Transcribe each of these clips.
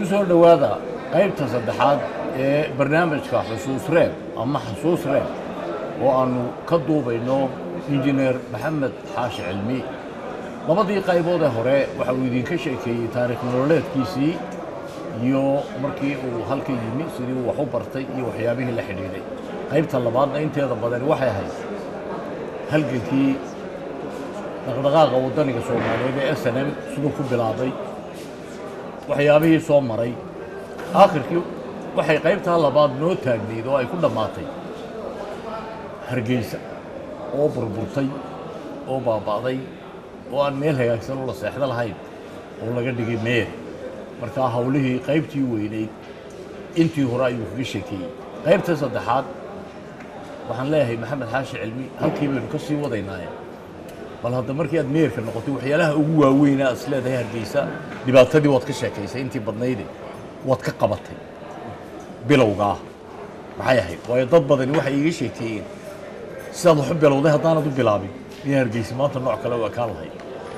soo dhowaada qaybta saddexaad ee barnaamijka xusuus reeb ama xusuus reeb oo aannu ka duubayno injineer maxamed xaashi cilmi labadii qaybood ee hore waxa uu idinka sheekeeyey taariikh nololeedkiisii iyo markii uu halka yimi sidii uu wax u bartay iyo waxyaabihii la xidhiidhay qaybta labaadna inteeda badani waxay ahayd halgankii dhaqdhaqaaqa waddaniga soomaaliyeed ee s n m siduu ku bilaabay waxyaabihii soo maray aakhirkii waxay qaybtaa labaad noo taagnayd oo ay ku dhammaatay hargeysa oo burburtay oo baaba'day oo aan meel hagaagsan oo la seexdo lahayn oo laga dhigay meel markaa hawlihii qaybtii weynayd intii hore ayuu kaga sheekeeyey qaybta saddexaad waxaan leeyahay maxamed xaashi cilmi halkii baynu ka sii wadaynaaye bal hadda markii aad meerka noqotay waxyaalaha ugu waaweynaa aad is leedahay hargeysa dhibaatadii waad ka sheekaysay intii badnayde waad ka qabatay bilowgaa maxay ahayd waayo dad badani waxay iiga sheekeeyeen sidaad wax u bilowday haddaanad u bilaabin in hargeysa maanta nooc kale u ekaan lahayd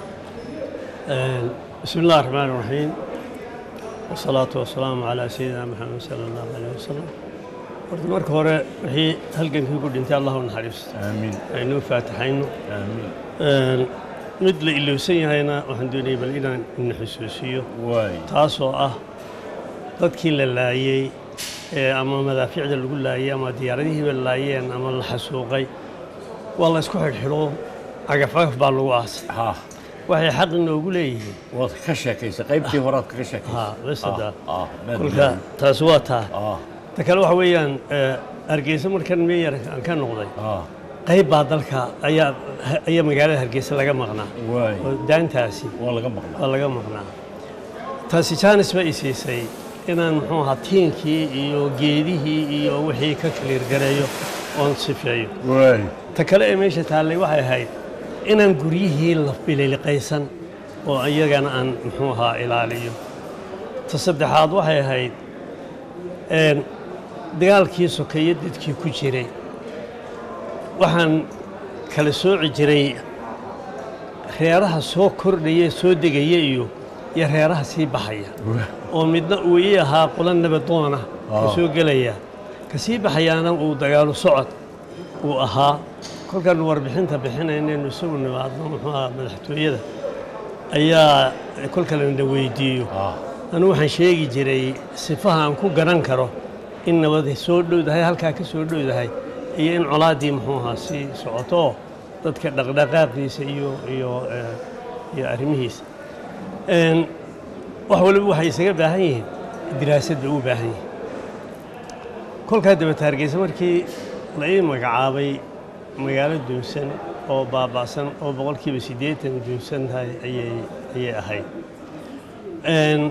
بسم الله الرحمن الرحيم والصلاة والسلام على سيدنا محمد صلى الله عليه وسلم horta marka hore wixii halgankii ku dhintay allah u naxariisto aamiin aynu faataxayno aamiin mid la ilowsan yahayna waxaan doonayay bal inaan ina xusuusiyo waay taasoo ah dadkii la laayey ee ama madaafiicda lagu laayey ama diyaaradihiiba laayeen ama la xasuuqay waa la isku xidhxidho cagaf cagaf baa lagu aasay ha waxay xaq inoogu leeyihiin waad ka sheekaysay qaybtii horead kaga sheekaysay ha bes hadda ah maad kolka taasi waa taa ah ta kale waxa weeyaan eh, hargeysa markan meeyar aan ka noqday ah qayb baa dalka ayaa ayaa magaalada hargeysa laga maqnaa waay oo daantaasi waa laga maqlaa waa laga maqnaa taasi jaanis ba i siisay inaan muxuu ahaa tiinkii iyo geedihii iyo wixii ka kaliirgareeyo oon sifeeyo waay ta kale ee meesha taallay waxay ahayd inaan guryihii la bililiqaysan oo iyagana aan muxuu ahaa ilaaliyo ta saddexaad waxay ahayd een, dagaalkii sokeeye dadkii ku jiray waxaan kala sooci jiray reeraha soo kordhaya soo degaya iyo iyo reeraha sii baxaya oo midna uu ii ahaa qolo nabadoona ka Ah. soo gelaya ka sii baxayaana uu dagaalo socod uu ahaa kolkaanu warbixinta bixinaynaynu isagu nimaadno muxuu ahaa madaxtooyada ayaa kolka lana weydiiyo ah anu waxaan sheegi jiray sifaha aan ku garan karo in nabadi soo dhowdahay halkaa ka soo dhowdahay iyo in colaaddii muxuu ahaa sii socoto oo dadka dhaqdhaqaaqiisa iyo iyo eh, iyo arrimihiisa Een, wax waliba waxay isaga baahan yihiin diraasad bay u baahan yihiin kolkaa dabata hargeysa markii la ii magacaabay magaalo duunsan oo baaba'san oo boqolkiiba siddeetan duunsan tahay ayay ayay ahayd Een,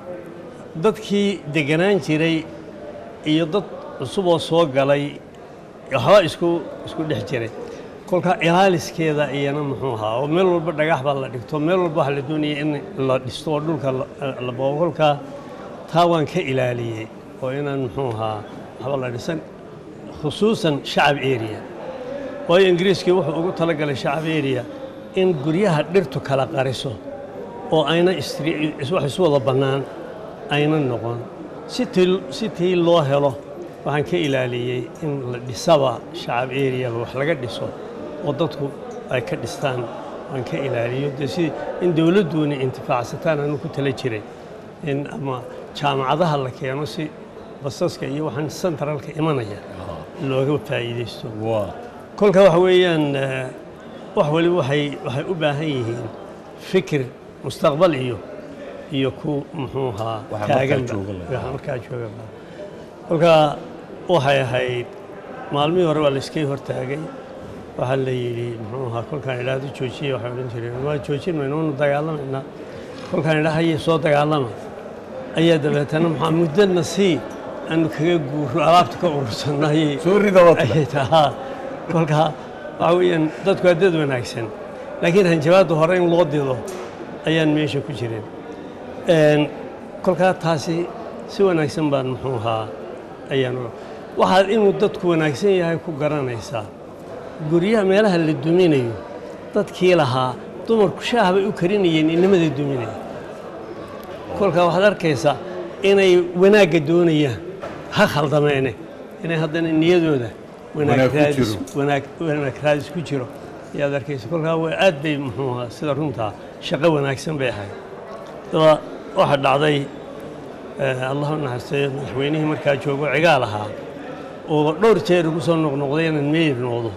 dadkii deganaan jiray iyo dad cusub oo soo galay waxba isku isku dhex jiray kolkaa ilaaliskeeda iyana muxuu ahaa oo meel walba dhagax baa la dhigto meel walba waxaa la doonaya in la dhisto oo dhulka la- la boobo kolkaa taa waan ka ilaaliyey oo inaan muxuu ahaa waxba la dhisan khusuusan shacab area waayo ingiriiskii wuxuu ugu talagalay shacab area in guryaha dhirtu kala qariso oo ayna istri- is- wax isu wada bannaan ayna noqon si tii si tii loo helo waxaan ka ilaaliyey in la dhisaba shacab areaba wax laga dhiso oo dadku ay ka dhistaan waan ka ilaaliyo dee si in dowladduuna intifaacsataan aanu ku tala jiray in ama jaamacadaha la keeno si basaska iyo waxaan centralka imanaya looga faa'iidaysto waa kolka waxa weeyaan eh, wax waliba waxay waxay u baahan yihiin fikir mustaqbal iyo iyo ku muxuu ahaa Waxa markaa taaganba jooga la- waxa markaa joogaba kolka waxay ahayd maalmihii hore waa la iskay hortaagay waxaa la yidhi muxuu ahaa kolkaan idhaahdo joojiya waxay odhan jireen waa joojin mayno waanu dagaalamaynaa kolkaan idhaa haye soo dagaalama ayaa dabeetana maxaa muddadna sii aanu kaga guuro alaabta ka urursanno ayay soo rida waa tala ayay tahaa kolkaa waxa weeyaan dadku waa dad wanaagsan laakiin hanjabaadda hore in loo dido ayaan meesha ku jirin Een, kolkaa taasi si wanaagsan baan muxuu ahaa ayaan u- waxaad inuu dadku wanaagsan yahay ku garanaysaa guryaha meelaha la duminayo dadkii lahaa dumarku shaah bay u karinayeen inamada duminaya kolkaa waxaad arkaysaa inay wanaagga doonayaan ha khaldameene inay haddana niyadooda wanaag Wanaag ku raadis jiro. wanaag wanaag raadis ku jiro ayaad arkaysa kolkaa waa aad bay muxuu ahaa sida runtaa shaqo wanaagsan bay ahayd daba waxaa dhacday eh, allah u naxariistayo madaxweynihii markaa joogo cigaal ahaa oo dhowr jeer igu soo noqnoqday inaan meeyir noqdo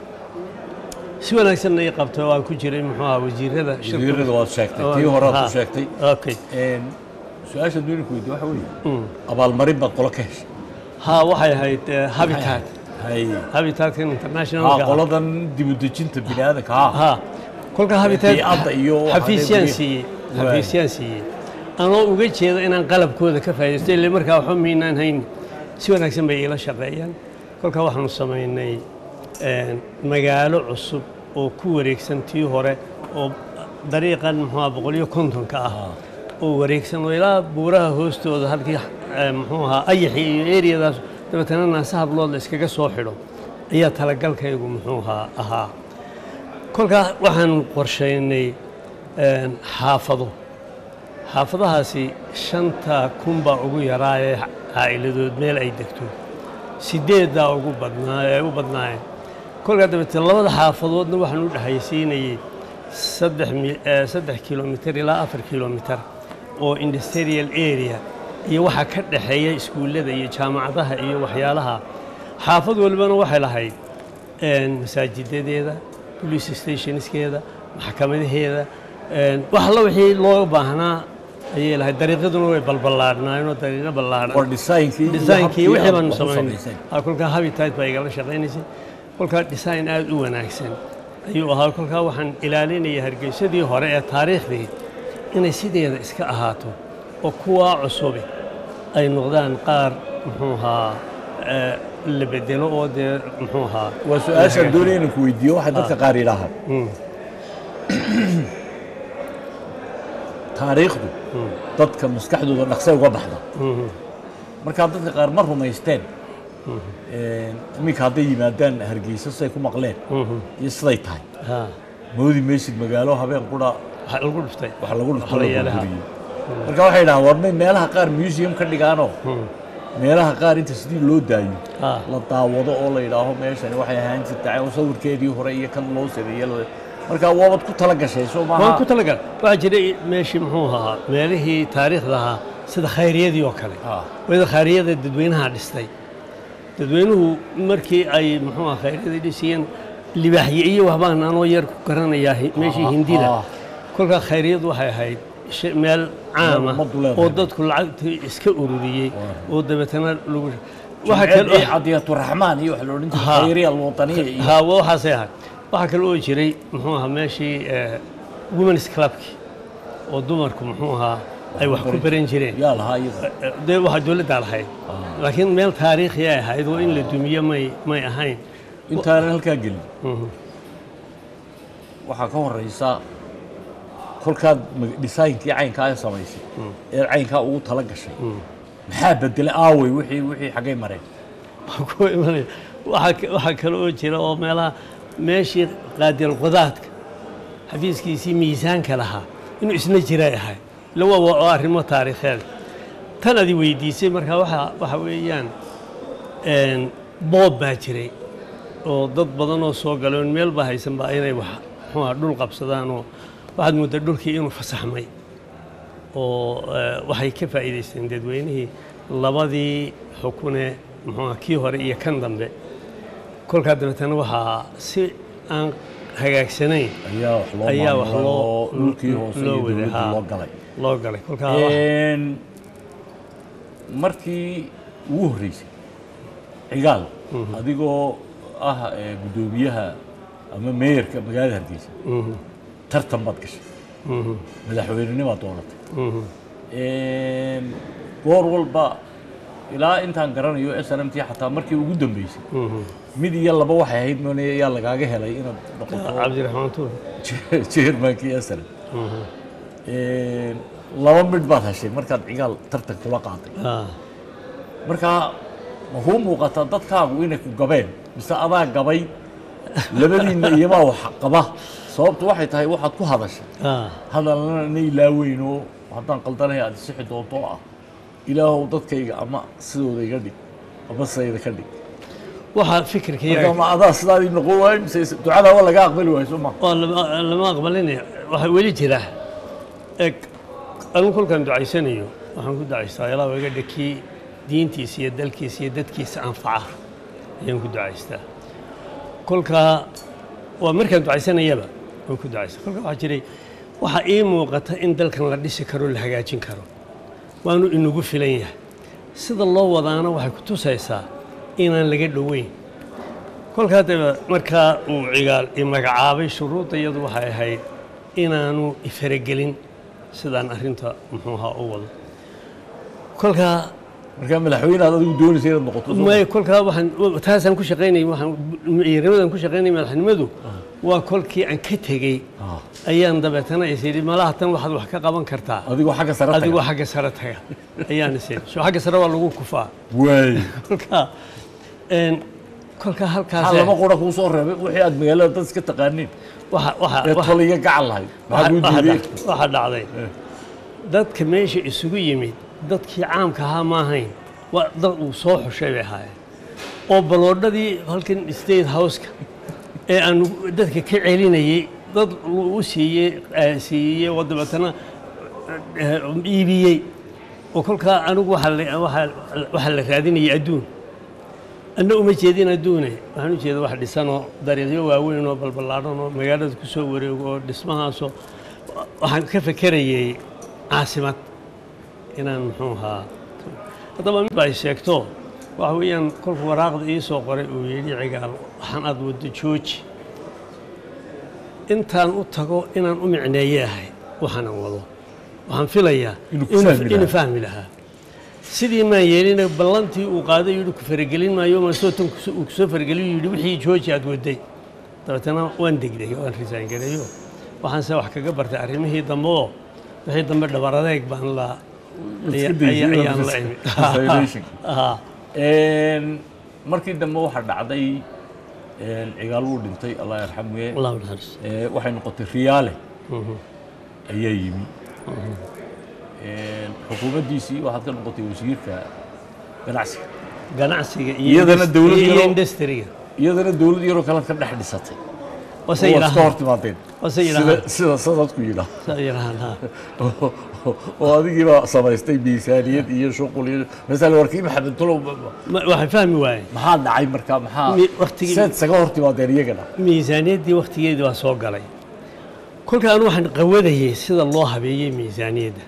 si wanaagsanna ii qabto waan ku jiray muxuu ahaa wasiirada shirka- wasiirada waad sheegtay tii hore aad Ha, ku sheegtay okay Een, su-aasha duuninku weydiye waxa weeye abaalmarin baad qolo ka heshay ha waxay ahayd eh, habitat hay habitatkan haa internationalka ah. qoladan dibudejinta bini aadanka ha ha kolka habitat Biy'adda iyo waxa xafiisyaan dee siiyey Waay. xafiisyaan siiyey anoo uga jeeda inaan qalabkooda ka faa'iidaysto ile markaa waxba miynaan hayn si wanaagsan bay iila shaqeeyaan kolkaa waxaanu samaynay een, magaalo cusub oo ku wareegsan tii hore oo dariiqan muxuuha boqoliyo kontonka ah oo wareegsan oo ilaa buuraha hoostooda halkii eh, muxuu ahaa ayaxii iyo eriyadaas dabeetana naasa hablood la iskaga soo xidho ayaa talagalkaygu muxuu ahaa ahaa kolkaa waxaan qorshaynay een, xaafado xaafadahaasi shanta kun baa ugu yaraa ee caa'iladood meel ay degto sideeddaa ugu badnaa ee u badnaayeen kolkaa dabeete labada xaafadoodna waxaan u dhexaysiinayey saddex mi- eh, saddex kilomitir ilaa afar kilomitir oo industrial area iyo waxaa ka dhexeeya iskuullada iyo jaamacadaha iyo waxyaalaha xaafad walbana waxay lahayd een, masaajidadeeda police stationskeeda maxkamadaheeda een, wax alla wixii looga baahnaa ayay lahayd dariiqaduna way balballaadhnaayeenoo dariiqo ballaadhan war designkii iyo designkii habkii wixii aad baanu wax u samaynay samaysay. Ha, kolkaa habitat baa igala shaqaynaysay kolkaa design aad u wanaagsan ayuu ahaa kolkaa waxaan ilaalinaya hargeysadii hore ee taariikhdii inay sideeda iska ahaato oo kuwaa cusubi ay noqdaan qaar muxuu ahaa eh, la bedelo oo dee muxuu ahaa waa su-aashaan doonaya inaan ku weydiiyo waxay dadka qaar yidhaahaan Mm. taariikhdu dadka maskaxdooda dhaqsay uga baxda Mhm. markaa dadka qaar ma rumaysteen Een, iminka hadday yimaadaan hargeysa siday ku maqleen Mhm. iyo siday tahay Ha, moodi maysid magaalo habeen qura waxaa lagu dhuftay wax lagu dhufto la la yeelaha. burburiyey marka waxay dhahaan war may meelaha qaar museum ka dhigaanoo Mm. meelaha qaar inta sidii loo daayo Ha. la daawado oo la yidhaaho meeshani waxay ahaan jirtay oo sawirkeedii hore iyo kan loo sameeyey la- marka waabad ku tala gashay soo waan maaha ku talagal waxaa jiray meeshii muxuu ahaa meelihii taariikhda ahaa sida khayriyadii oo kale Ah. wada khayriyada dadweynaha dhistay dadweynuhu markii ay muxuu ahaa khayryadii dhisayeen libaaxye iyo waxbaan anoo yar ku garanayaa hi- meeshii Ah, hindida ah. kolkaa khayryadu waxay ahayd shay- meel caam ah ummaddu leedahay. oo dadku lacagtii iska ururiyey oo dabeetana lagu waxa Jimceed kale iyo cadiyaturaxmaan iyo waxa la odhan jiray Ha. khayriya alwataniya iyo haa wa- waxaasay ahayd waxaa kale oo jiray muxuu ahaa meeshii eh, women's clubkii oo dumarku muxuu ahaa ay wax ku baran jireen yaa lahaa iyada Eh, dee waxaa dowladdaa lahayd laakiin meel taariikhi ay ahayd oo in la dumiyo may may ahayn intaanan halkaa gelin Mhm. waxaa ka horeysa kolkaad mag- designkii caynkaa ay samaysay ee caynkaa ugu tala gashay maxaa bedelay aawey wixii wixii xaggay mareen Waan ku imanaya waxaa ka- waxaa kale oo jira oo meelaha meeshii qaadil qudaadka xafiiskiisii miisaanka lahaa inuu isna jiray ahay ila waa waa arrimo taariikheed tan adi weydiisay marka waxa waxa weeyaan een, boob baa jiray oo dad badan oo soo galoon meel baa haysan baa inay wax muxuu ahaa dhul qabsadaan oo waxaad mooddaa dhulkii inuu fasaxmay oo eh, waxay ka faa'iidaysteen dadweynihii labadii xukune muxuu ahaa kii hore iyo kan dambe kolkaa dabeetana waxaa si aan hagaagsanayn ayaa wax loo ayaa wax maamulay loo oo dhulkii hoose iyo loo waday, dowladdii haa. loo galay loo galay kolkaa wax- Een, markii ugu horreysay cigaal adigoo ah ee, guddoomiyaha ama meeyarka magaalada hargeysa Mhm, tartan baad gashay mhm, madaxweynenimaad dooratay mhm. Een, goor walba ilaa intaan garanayo s n m t xataa markii ugu dambeysay Mhm. mid iyo laba waxay ahayd moon yaa lagaaga helay inaad noqoto cabdiraxmaan tuur chairmankii s n laba midh baad heshay markaad cigaal tartan kula qaaday Ah, markaa ma kuu muuqataa dadkaagu inay ku gabeen mise adaa gabay labadiinna iyomaa wax qaba sababtu waxay tahay waxaad ku hadashay ah, hadalna na ilaaweyn oo haddaan qaldanahay aad isixi doonto oo ah ilaahow dadkayga ama sidooda iga dhig ama sayda ka dhig waxaa fikirkayga marka ma adaa sidaadii noqon waayo mise ducadaa waa laga aqbali waayo soo ma waa lama lama aqbalinaya waxaa weli jira eg anigu kolkaan ducaysanayo waxaan ku ducaystaa ilaa iga dhakii diintiisa iyo dalkiisa iyo dadkiisa anfaca ayaan ku ducaystaa kolkaa waa markaan ducaysanayaba waan ku ducaystaa kolkaa waxaa jiray waxaa ii muuqata in dalkan la dhisi karo la hagaajin karo waanu inagu filan yahay sida loo wadaana waxay ku tusaysaa inaan laga dhoweyn kolkaa daba markaa uu cigaal i magacaabay shuruudda iyadu waxay ahayd inaanu ifaragelin sidaan arrinta muxuu ahaa u wado kolkaa markaa madaxweyne aad adigu doonaysa inaad noqoto soo ma? may kolkaa waxaan taasaan ku shaqaynayay waxaan ciidamadan ku shaqaynayay madaxnimadu waa kolkii aan ka tegey Ah, ayaan dabeetana is yidhi malaha tan waxaad wax ka qaban kartaa adigoo xagga sare taga. adigoo xagga sare taga ayaan is yidhi so xagga sare waa lagu kufaa waay kolkaa een, kolkaa halkaas maxaa lama qura kuu soo reebay wixii aad magaalada dad iska taqaaniin waxa waxa ee waxa- toliga gacan lahayd maxaa kuu waxa diiday dhac- waxa dhacday dadka meesha isugu yimid dadkii caamka ahaa ma ahayn waa dad uu soo xushay bay ahaayeen oo baloodhadii halkan state houseka ee aan dadka ka celinayey dad u siiyey eh, siiyey oo dabeetana eh, iibiyey oo kolkaa anigu waxaa la- waxaa- waxaa la raadinayay adduun anna uma jeedin adduune waxaan u jeeda wax dhisanoo dariiqyo waaweyn oo balballaadhan oo magaalada ku soo wareego oo dhismahaasoo waxaan ka fekerayay caasimad inaan muxuu ahaa haddaba mid ba ay sheegto waxa weeyaan kolku waraaqda ii soo qoray uu yidhi cigaal waxaan aad waddo jooji intaan u tago inaan u micneeye ahay waxaanan wado waxaan filayaa Inuu ku inuu- fahmi lahaa. inuu fahmi lahaa sidii maan yeelina ballantii uu qaaday yidhi ku faragelin maayo masootan uu kusoo farageliyo yidhi wixii jooji aad waday dabeetana waan degdeg waan risaan gareeyo waxaanse wax kaga bartay arrimihii dambe oo wixii dambe dhabar adeeg baan la Iska daysay, ayaa- ayaan la iska- imid isolation. Ah, Een, markii dambe waxaa dhacday een, cigaal wuu dhintay allah yarxamuye allahu naxariis Ee, waxay noqotay riyaale Mhm. ayaa yimi Een, xukuumaddiisii waxaad ka noqotay wasiirka ganacsiga ganacsiga iyo Iyadana indus- dawlad iyo yaroo- industry-ga iyadana dowlad yaroo kalead ka dhex dhisatay wase oo iska yidhaahaan hor timaadeen wase sida yidhaahaan sida sadadku yidhaah sa yidhaahaan ha oo adigiiba samaystay miisaaniyad iyo shuqul iyo masala warkii maxamed tulow Ma- waxay fahmi waayeen maxaa dhacay markaa maxaa Mi- waqtigii- seed isaga hor timaadeen iyagana miisaaniyaddii wakhtigeedii waa soo galay kolka anu waxaan qawadayay sida loo habeeyey miisaaniyadda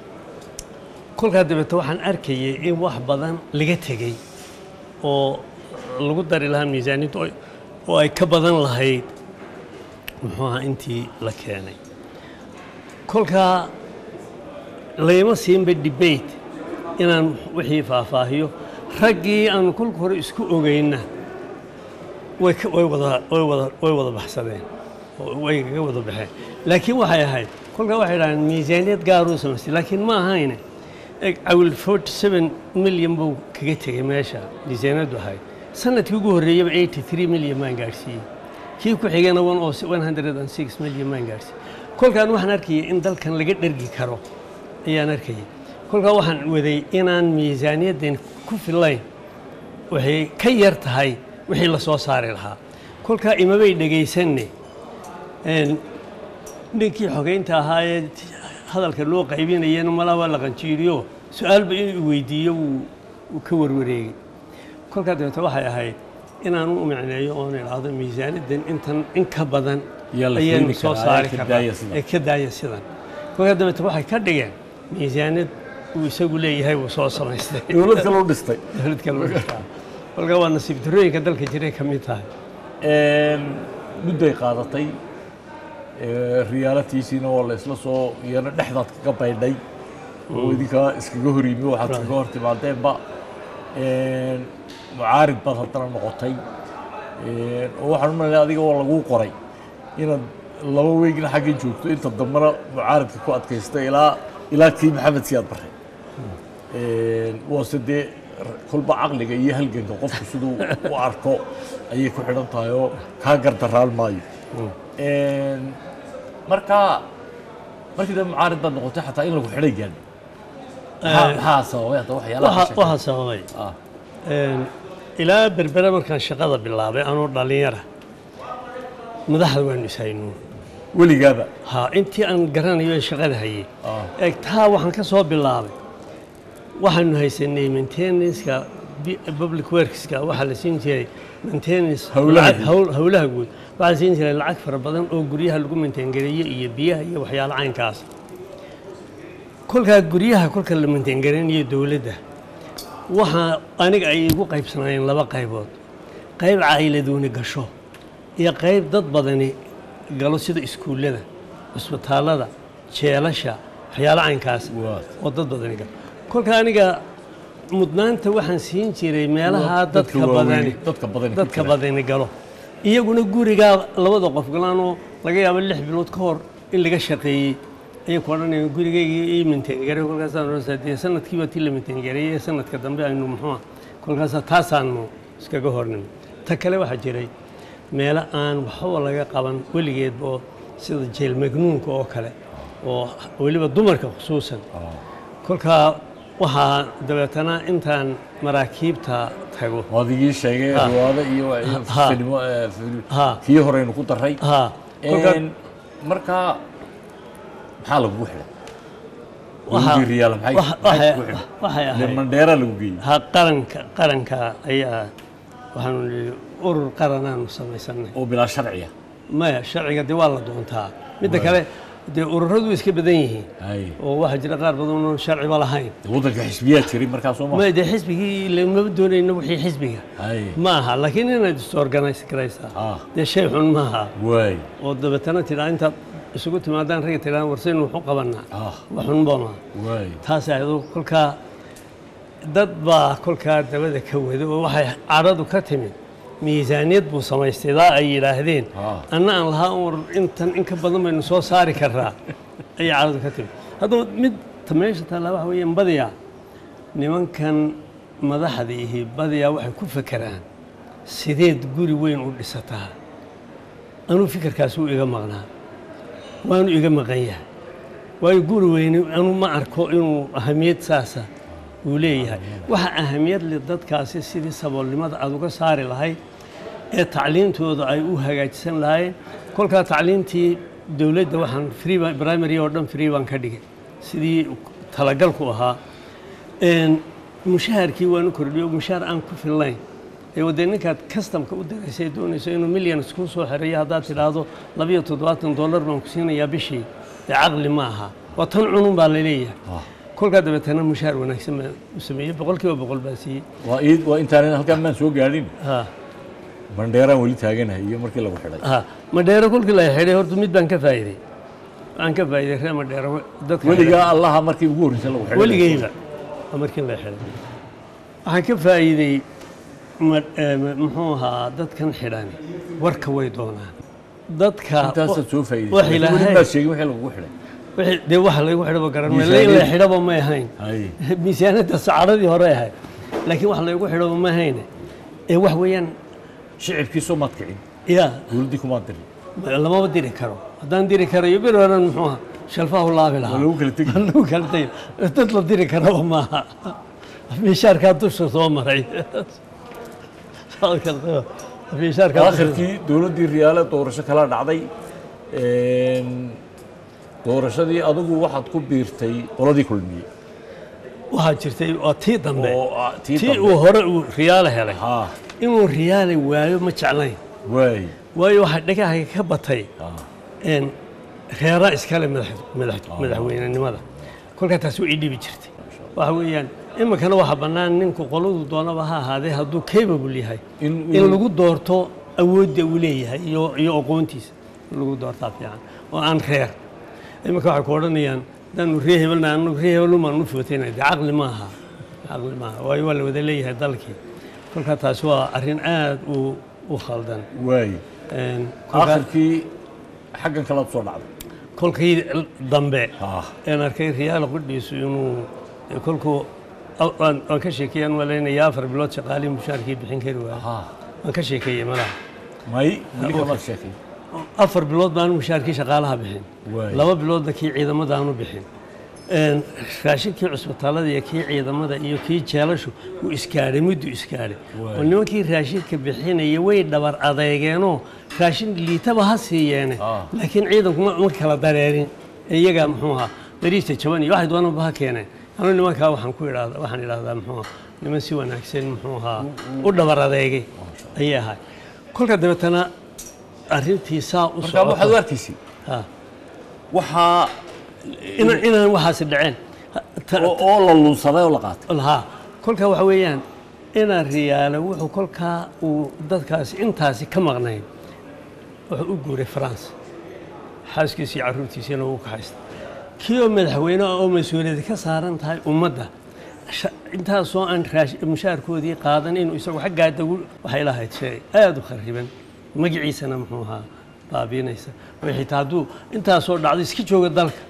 kolkaa dabeete waxaan arkayay in wax badan laga tegey oo lagu dari lahaa miisaaniyadda oo- oo ay ka badan lahayd muxuu ahaa intii la keenay kolkaa layma siinba debate inaan wixii faahfaahiyo raggii aanu kolka hore isku ogeyna way ka- way wada way wada way wada baxsadeen oo way kaga wada baxeen laakiin waxay ahayd kolkaa waxay dhahdeen miisaaniyad gaaruu samaystay laakiin ma ahayne eg awil 47 milyan buu kaga tegey meesha miisaaniyaddu ahayd sanadkii ugu horreeyaba 83 milyan baan gaadhsiiyey kii ku xigana 106 milyan baan gaadhsiiyey kolkaan waxaan arkayay in dalkan laga dhergi karo ayaan arkayay kolkaa waxaan waday inaan miisaaniyaddan ku fillayn waxay ka yar tahay wixii la soo saari lahaa kolkaa imabay dhegaysanne een, ninkii xogeynta ahaa ee hadalka loo qaybinayana malaa waa la qanjiiriyo su-aalba inuu weydiiyo wuu wuu ka warwareegay kolkaa dabeete waxay ahayd inaan u micneeyo oon idhaahdo miisaaniyaddan intan in ka badan Yaa la ayaynu keeni soo karaa, saari ee ka karnaa daaya sidan. ee ka daaya sidan kolkaa dabeete waxay ka dhigeen miisaaniyad uu isagu leeyahay wuu soo samaystay dowlad kale u dhistay dowlad kale u dhigtaa. kolkaa waa nasiib darooyinka dalka jiray ka mid tahay Een, mudday qaadatay ee, riyaalatiisiina waa la isla soo iyana dhexdaad kaga baydhay oo idinkaa iskaga hor yimi waxaad kaga hor timaadeenba Een, mucaarid baad haddana noqotay Een, oo waxaan u malaynaya adiga waa laguu qoray inaad laba weygna xagga joogto inta dambena mucaaridka ku adkaystay ilaa ilaa kii maxamed siyaad baray Een, waase dee kolba caqliga iyo halganka qofku siduu u arko ayay ku xidhan tahay oo kaa gardaraan maayo Een, marka markii dambe mucaarid baad noqotay xataa in lagu xidhay gaadho maxaa maxaa sababay hadda waxyaalaha waxa ka waxaa sababay ah een, ilaa berbere markaan shaqada bilaabay anoo dhallinyara madaxda waanu ishaynuun weligaaba ha intii aan garanayo ee shaqada hayay ah eeg taa waxaan ka soo bilaabay waxaanu haysanay maintenanceka bi- public workska waxaa la siin jiray maintenance Howlaha lacag- guud. howl- howlaha guud waxaa la siin jiray lacag fara badan oo guryaha lagu maintaingareeyo iyo biyaha iyo waxyaalo caynkaas kolkaa guryaha kolka la maintaingareynayo dowladda waxaa aniga ay igu qaybsanaayeen laba qaybood qayb caayiladuuni gasho iyo qayb dad badani galo sida iskuullada cusbitaallada jeelasha waxyaalo caynkaas waa oo dad badani galo kolka aniga mudnaanta waxaan siin jiray meelaha dadka dadka waaweyn, badani dadka badani ku dadka jira. badani galo iyaguna gurigaa labada qof galaanoo laga yaabo lix bilood ka hor in laga shaqeeyey ayay ku odhanayaan gurigayga ii mintaangareey kolkaasaan odhanaysaa dee sanadkiiba tii la mintaangareeyey sanadka dambe aynu muxuu ah kolkaasa taasaanu iskaga hornimo ta kale waxaa jiray meelo aan waxba laga qaban weligeedba oo sida jeel magnuunka oo kale oo weliba dumarka khusuusan ah kolkaa waxaa dabeetana intaan maraakiibta tago waad igii sheegay Ha. riwaado iyo iyo Ha. filmo eh, fil- Ha. kii horeynu ku daray ha kolkaa Een, markaa maxaa lagugu xidhay Waxa- Dowladdii riyaal maxay waxa- maxay waxay- kugu xidhay waxay Ile ahayd mandheera lagu geeyey ha qaranka qaranka ayaa waxaanu nihi urur qaranaanu samaysanay oo bilaa sharciya maya sharciga dee waa la doontaa midda kale dee ururadu way iska badan yihiin hay oo waxaa jira qaar badan oon sharciba lahayn waddanka xisbiyaa jiray markaa soo ma maya dee xisbigii lamaba doonayno wixii xisbiga hay ma aha laakiin inaad is-organise garaysaa ah dee shay xun maaha waay oo dabeetana tidhaa intaad isugu timaadaan ragga tidhaa warsaynu waxu qabanaa ah wax xunba maaha waay taas ayado kolkaa dad baa kolkaa dabada ka wada oo waxay cadhadu ka timid miisaaniyad buu samaystay daa ay yidhaahdeen Ah. anna aan lahaa war intan in ka badan baynu soo saari karraa ayay cadhadu ka timid haddaba mid ta meesha taallaa waxa weeyaan badiyaa nimankan madaxda ihi badiyaa waxay ku fekeraan sideed guri weyn u dhisataa anuu fikirkaasi u iga maqnaa waanu iga maqan yahay waayo guri weyne anu ma arko inuu ahamiyad saasa uu leeyahay waxa ahamiyad leh dadkaasi sidii saboolnimada aad uga saari lahayd ee tacliintooda ay u hagaajisan lahaayeen kolkaa tacliintii dowladda waxaan free baan- primary oo dhan free baan ka dhigay sidii talagalku ahaa Een, mushaharkii waanu kordhiyo mushaar aan ku fillayn ee wadee ninkaad kastamka u daraysay doonayso inuu milyan isku soo xereeyo haddaad tidhaahdo labiyo toddobaatan dollar baan ku siinayaa bishii dee caqli ma aha waa tan cunun baa la leeyahay ah kolkaa dabeetana mushaar wanaagsan baan u sameeyey boqolkiiba boqol baan siiyey waa ii waa intaanan halkan maan soo gaadhin ha mandheeraan weli taaganahay iyo markii lagu xidhay ha madheero kolkii la xidhay horta mid baan ka faa'iiday waxaan ka faa'iiday reer madheero dadka weligaa allaha markii ugu horreysay lagu xidhay weligeyba waa markii la xidhay waxaan ka faa'iiday ma- eh, ma- muxuu ahaa dadkan xidhan warka way doonaan dadka intaasaad soo wax faa'iidaysay weli ilaahay baad sheegin wixii lagugu xidhay wixii- dee waxa laygu xidhaba garan maayo. Miisaaniyad. in la xidhaba may ahayn hay miisaaniyadda sacadadii hore ahayd laakiin wax laygu xidhaba ma ahayne ee wax weeyaan shicibkiisoo maad kicin yaa dowladdii kumaad dirin lamaba diri karo haddaan diri karayo bir horan muxuu ahaa shalfahu laabi waa lahaa lagu kala tegi Waa lagu kala tagay dad la diri karaba maaha mishaarkaa dusha soo maray mishaarkaa dusha- aakhirkii dowladdii riyaale doorasho kala dhacday Een, doorashadii adigu waxaad ku biirtay qoladii kulmiye waxaa jirtay waa tii dambe oo ah, tii tii dambe uu hore uu riyaale helay ha inuu riyaale waayo ma jeclayn waay waayo waxaa dhagaha ka batay ha een reera iskale madax- madax- madaxweynenimada kolkaa taasi way ii dhibi jirtay waxa weeyaan iminkana waxaa bannaan ninku qoladu doonaba ha ahaadee hadduu capable yahay in in lagu doorto awoodda uu leeyahay iyo iyo aqoontiisa in lagu doortaa fiican oo aan reer iminka waxay ku odhanayaan haddaanu ree hebelna anu ree hebelnumaan u footayna dee caqli maaha caqli maaha waayo waa la wada leeyahay dalkii kolkaa taasi waa arrin aad u u khaldan waay Een, kolkaa- aakhirkii xaggan kalaad soo dhacday kolkii dambe ha een arkay riyaal qudhiisu inuu kolkuu waan waan ka sheekeeyaan malaynaya afar bilood shaqaalihii mushaarkii bixin kari waaya ha waan ka sheekeeyey malaha may weli kamaad sheekay afar bilood baanu mushaarkii shaqaalaha bixin Waay. laba biloodna kii ciidamada aanu bixin een, raashinkii cusbitaalada iyo kii ciidamada iyo kii jeelashu wuu isgaadhay muddu isgaadhay Waay. oo nimankii raashinka bixinaya way dhabar adeegeenoo raashin liitaba ha siiyeene Ah. laakiin ciidanku ma ma kala dareerin iyagaa muxuu ahaa dariista jaban iyo waxay doonaba ha keeneen anuu nimankaa waxaan ku idhaahda waxaan idhaahdaa muxuu ahaa niman si wanaagsan muxuu ahaa u dhabar adeegay ayay ahay kolka dabeetana arrintii saa u marka waxaad u socoto arkaysay Ha. waxaa Ina- inaan waxaasi dhaceen Ha- ta- oo oo la lunsaday oo la qaatay lahaa kolkaa waxa weeyaan inaan riyaalo wuxuu kolkaa uu dadkaasi intaasi ka maqnayn wuxuu u guuray france xaaskiisa iyo carruurtiisana wuu ka haysta kii oo madaxweyne ah oo mas-uuliyadi ka saaran tahay ummadda sha- intaasoo aan raash- mushaarkoodii qaadan inuu isagu xaggaa dagu waxay lahayd shay aada u khariban magaciisana muxuu ahaa baabiinaysa oo xitaa hadduu intaasoo dhacdo iska jooga dalka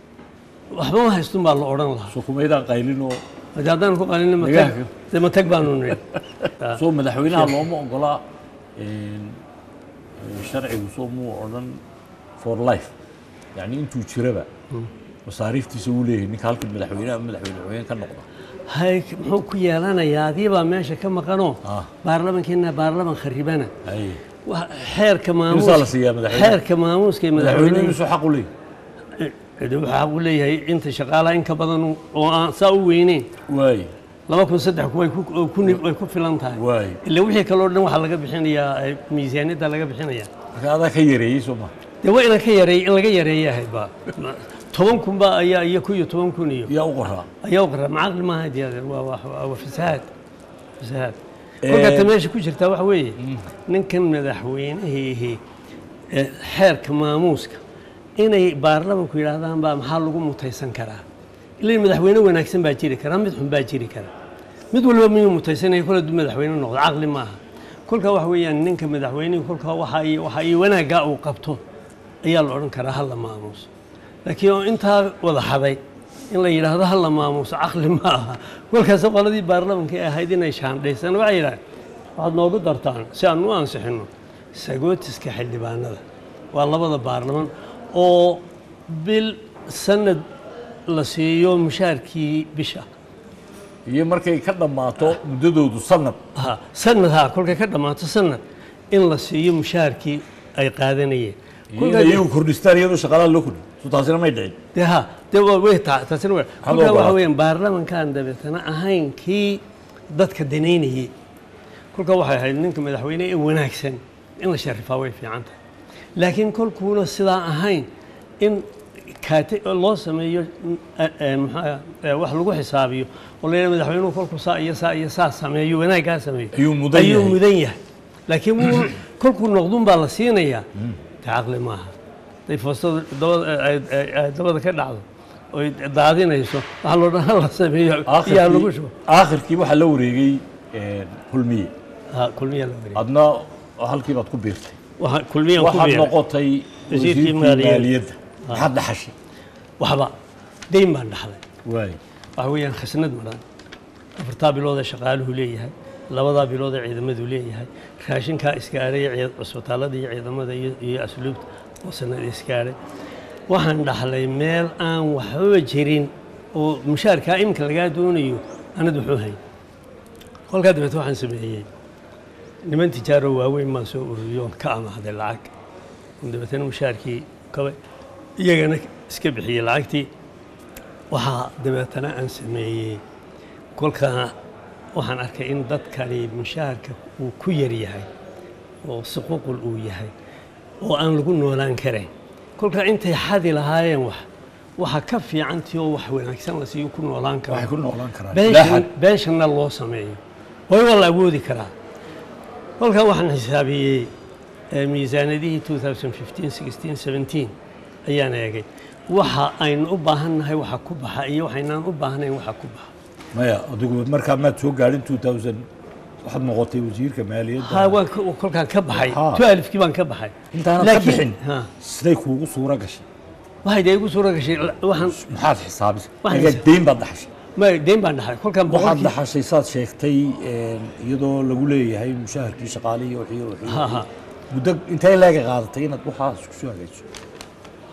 waxba ma haystun baa la odhan lahaa sukumaydaan qaylinoo Hadii haddaan ku qalin matag Nagaha. dee matag baanu nidhi soo madaxweynaha looma ogolaa een, ee, sharcigu soo muu odhan for life yani intuu jiraba masaariiftiisa uu leeyahay ninka halka madaxweynaha madaxweyne xogeen ka noqda hay muxuu ku yeelanayaa adii baa meesha ka maqanoo Ah. baarlamankeena baarlaman kharibana Ay. Wa- xeerka maamuus Imisaa la siiyaa madaxweynaha? xeerka maamuuska ee madaxweyne madaxweyne imisuu xaq u leeyahay de waxaa xaq u leeyahay inta shaqaalaha in ka badan oo aan saa u weyneyn waay laba kun saddex way ku oo ku ni- way ku filan tahay waay ila wixii kaloo dhan waxaa laga bixinayaa eh, miisaaniyadda laga bixinayaa marka adaa ka yareeyey soo ma dee waa inaan ka yareey in laga yareeya ahayd ba toban kun ba ayaa iyo ku iyo toban kun iyo yaa u qoraa ayaa qara macaqli maaha diyaade waa waa waa waa fasahaad fasahaad Eh, kolka ta meesha ku jirtaa waxa weeye ninkan madaxweynahiihi ee xeerka maamuuska inay baarlamanku yidhaahdaan baa maxaa lagu mutaysan karaa ilaa madaxweyne wanaagsan baa jiri kara mid xun baa jiri kara mid walba miyuu mutaysanaya kol hadduu madaxweyne noqdo caqli maaha kolka waxa weeyaan ninka madaxweynihi kolka waxa iyo waxa iyo wanaaggaa uu qabto ayaa la odhan karaa hal la maamuuso laakiin oo intaa wada haday in la yidhaahdo hal la maamuuso caqli ma aha kolkaas qoladii baarlamanka ee ahayd inay shaandhaysaan waxay yidhahdeen waxaad noogu dartaan si aan u ansixinno sagootiska xildhibaanada waa labada baarlaman oo bil sanad la siiyo mushaarkii bisha iyo markay ka dhammaato muddadoodu sanad ha sanad ha kolkay ka dhammaato sanad in la siiyo mushaarkii ay qaadanayeen iyo in iyagu kordhistaan iyadoo shaqaalaha loo kordhin so taasina may dhicin dee ha dee waa way taa taasina waa Hal kolkaa waxa ogolaad. weeyaan baarlamankan dabeetana ahayn kii dadka danaynayay kolkaa waxay ahayd ninka madaxweyne ee wanaagsan in la sharifaa way fiican tahay laakiin kolkuuna sidaa ahayn in kaate loo sameeyo eh, eh, maxaa eh, wax lagu xisaabiyo oo la yidhaha madaxweynuhu kolkuu saa iyo saa iyo saa sameeyo wanaaggaa sameeyo Ayuu mudan ayuu yahay. mudan yahay laakiin wuu- kolkuu noqdun baa la siinayaa de caqli maaha haday foostada dabada ay- ay- ay dabada ka dhacdo oy daadinayso waxaa loo dhan la sameeyo iyaa lagu shubo aakhirkii waxaa la wareegay een, kulmiye Ha, kulmiya la wareegay adna halkii baad ku biirtay Waxa- kulmiyan ku waxaad biiray noqotay Wasiirkii wasiirkii maaliyadda. maaliyadda maxaad dhaxashay waxba dayn baan dhaxlay waay waxa weeyaan khasnad madhan afartaa bilood ee shaqaaluhu leeyahay labadaa bilood ee ciidamadu leeyahay raashinkaa iskaaray ciid- cusbitaalada iyo ciidamada iyo iyo asluubta oo sanad iskaaray waxaan dhaxlay meel aan waxbaba jirin oo mushaarkaa iminka lagaa doonayo anad wuxuu hayn kolkaa dabeete waxaan sameeyey niman tijaaro waaweyn baan soo ururiyo oon ka amaahday lacag dabeetana mushaarkii kabay iyagana iska bixiyey lacagtii waxaa dabeetana aan sameeyey kolkaa waxaan arkay in dadkani mushaharka uu ku yar yahay oo suquuqul uu yahay oo aan lagu noolaan karayn kolkaa intay xadi lahaayeen wax waxa ka fiicantii oo wax wanaagsan la siiyo ku noolaan waxay karo ku noolaan karaan beeshan Laaxad. beeshanna loo sameeyo way waa la awoodi karaa kolkaa waxaan xisaabiyey eh, miisaanadihii 2015 16 17 ayaan eegay waxa aynu u baahannahay waxa ku baxa iyo waxaynaan u baahnayn waxa ku baxa maya adigu markaa maad soo gaadhin 2000 waxaad noqotay wasiirka maaliyadda ha waan ka- kolkaan ka baxay Ha. tu alifkii baan ka baxay intaanad ka Laakiin- bixin ha siday kuugu suura gashay waxay dee igu suura gashay la- waxaan maxaad xisaabisay Waxaan aga xisaab- deyn baad dhaxashay ma deyn baan dhaxay kolkaan waxaad boqolkii dhaxashay saad sheegtay een, iyadoo lagu leeyahay mushaharkii shaqaalihii wixii wixii Ha, ha. muddo intay leega qaadatay inaad waxaas isku soo hagaajiso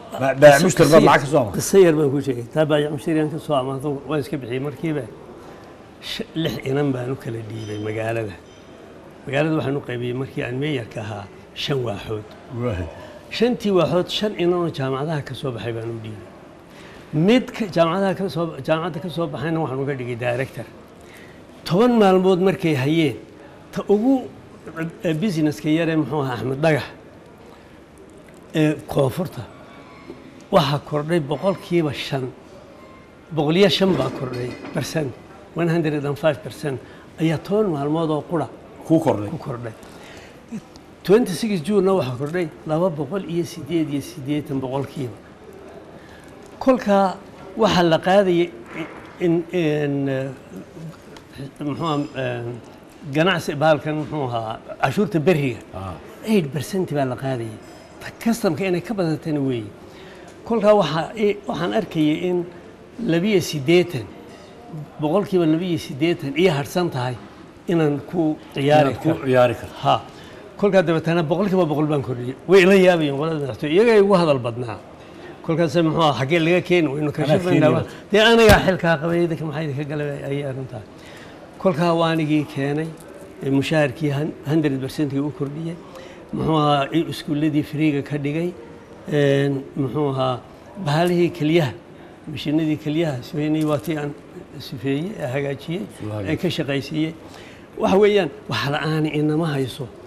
Ma- baayac mushtari baad lacag ka soo amaahday? qiso yar baan ku sheegay taa baayac mushtariyan ka soo amaahdo waan iska bixiyey markiiba sh- lix inan baan u kala dhiibay magaalada magaalada waxaan u qaybiyey markii aan meeyarka ahaa shan waaxood Waay. shantii waaxood shan inanoo jaamacadaha ka soo baxay baan u dhiibay mid ka- jaamacadaha ka soo jaamacadda ka soo baxayna waxaan uga dhigay director toban maalmood markay hayeen ta ugu eh, businesska yaree muxuu ahaa axmed dhagax ee koonfurta waxaa kordhay boqolkiiba shan boqoliyo shan baa kordhay percent one hundred and five percent ayaa toban maalmood oo qura kuu kordhay ku kordhay 26 juunna waxaa kordhay laba boqol iyo sideed iyo siddeetan boqolkiiba kolkaa waxaa la qaadayay in in eh, muxuu ahaa ganacsi baalkan muxuu ahaa cashuurta beriga Ah. eight percent baa la qaadayay kastamka inay ka badatana weeye kolkaa waxaa i- waxaan arkayay in labiyo siddeetan boqolkiiba labiyo siddeetan iyo harsan tahay inaan ku ciyaari inaad ku karo ciyaari karto ha kolkaa dabeetana boqolkiiba boqol baan kordhiyey way ila yaabayeen qolada madaxtooy iyaga ugu hadal badnaa kolkaas muxuu ahaa xaggee laga keeni waynu Anaa kashafaynaa keenaya. dee anagaa xilkaa qabay idinka maxaa idinka galay ayay arrintaa kolkaa waanigii keenay ee mushaharkii hundred percentkii u kordhiyey muxuu ahaa i- iskuulladii friiga ka dhigay een, muxuu ahaa bahalihii kelyaha mashiinadii kelyaha sifeynay waa tii aan sifeeyey ee hagaajiyey Soo hagaajiyey. ee ka shaqaysiiyey waxa weeyaan wax la-aani inama hayso